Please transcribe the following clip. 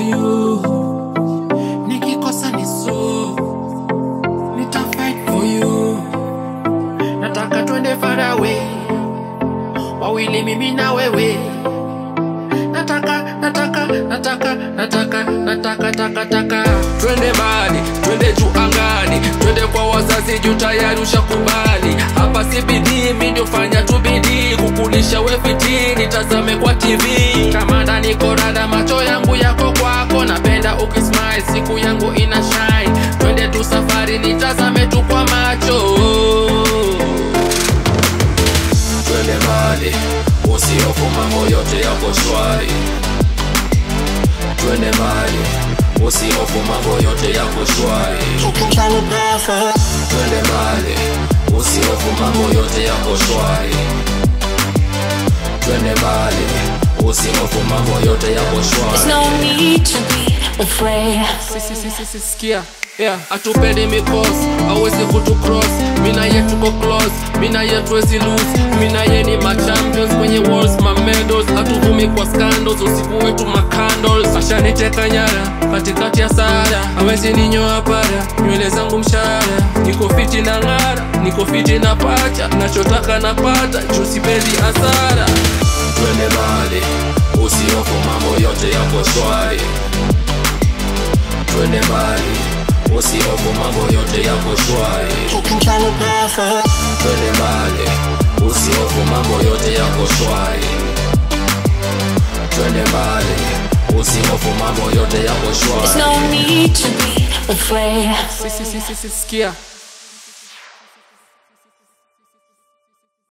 you. Nikikosa ni so, nita fight for you. Nataka twende far away, wawili mimi na wewe. Nataka, nataka, nataka, nataka, nataka, taka, taka. Twende mbali, twende juu angani, twende kwa wazazi juu tayari ushakubali. Hapa si bidii, mi ndio fanya tu bidii kukulisha we fitini, tazame kwa TV. Kama ndani korada, macho yangu yako kwako, napenda ukismile, siku yangu ina shine. Twende tu safari, nitazame tu kwa macho twende mbali, usihofu mambo yote yako shwari. Twende mbali, usihofu mambo yote yako shwari. Twende mbali, usihofu mambo yote yako shwari. Twende mbali, usihofu mambo yote yako There's shwari. no need to be afraid. sikia yeah. atupendi mikos awezi kutu cross mina ye tuko close mina ye tuwezi lose mina ye ni machampions kwenye walls mamedos hatuvumi kwa scandals usiku wetu macandles ashaniteka nyara katikati ya sara awezi ninyoa para nywele zangu mshara niko fiti na ng'ara niko fiti na pacha nachotaka napata juu sipendi hasara twende mbali usihofu mambo yote yako shwari twende mbali usihofu mambo yote yako shwari twende mbali usihofu mambo yote yako shwari twende mbali usihofu mambo yote yako There's shwari no need to be afraid. sikia